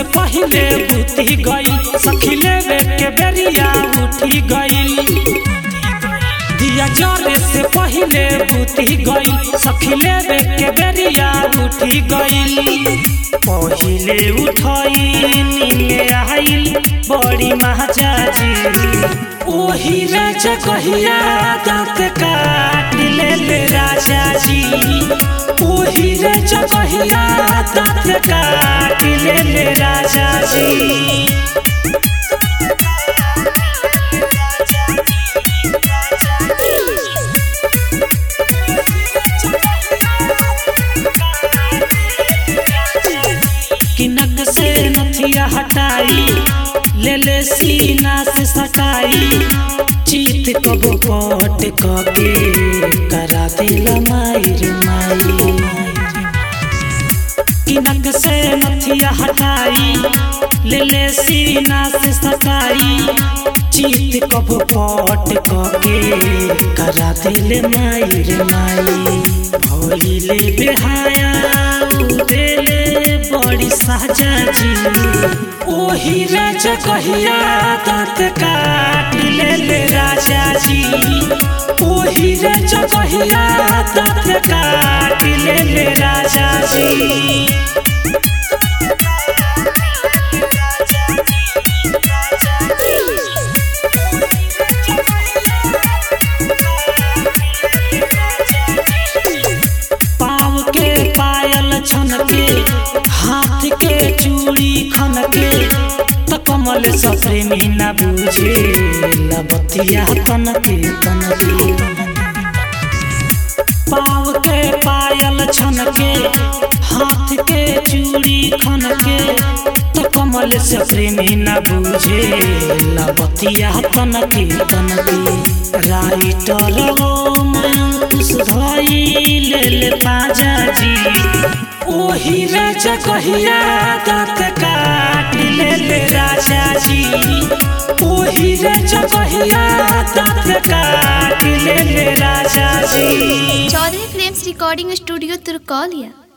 पहिले बुती गई सखी लेवे के बेरिया उठी गई दिया जरे से पहिले बुती गई सखी लेवे के बेरिया उठी गई पहिले उठई नीले आइल बड़ी महाजाजी ओही राजा कहिया दांत काट ले ले राजा जी ओही राजा कहिया दांत काट ले ले राजा जी किनक से नथिया हटाई ले ले सीना से सटाई चीत कबो पट कके करा दिला माई रे माई किनक से नथिया हटाई ले ले सीना से सटाई चीत कबो पट कके करा दिले माई रे माई भइले बेहाया देले बड़ी साजा जी ओही राजा कहिया दांत काट ले ले राजा जी ओही राजा कहिया दांत काट ले ले राजा जी पाव के पायल छन के हाथ के चूड़ी खन के त कमल सप्रेमी न बुझे लबतिया तन के तन के पाव के पायल छन के हाथ के चूड़ी खन के त कमल से प्रेमी न बुझे लबतिया तन के तन के राइटर ओ मंकुश धई ले ले पाजा जी ओही राजा कहिया दांत काट ले ले राजा जी ओही राजा कहिया दांत काट ले ले राजा जी चौधरी फिल्म्स रिकॉर्डिंग स्टूडियो तुर्कौलिया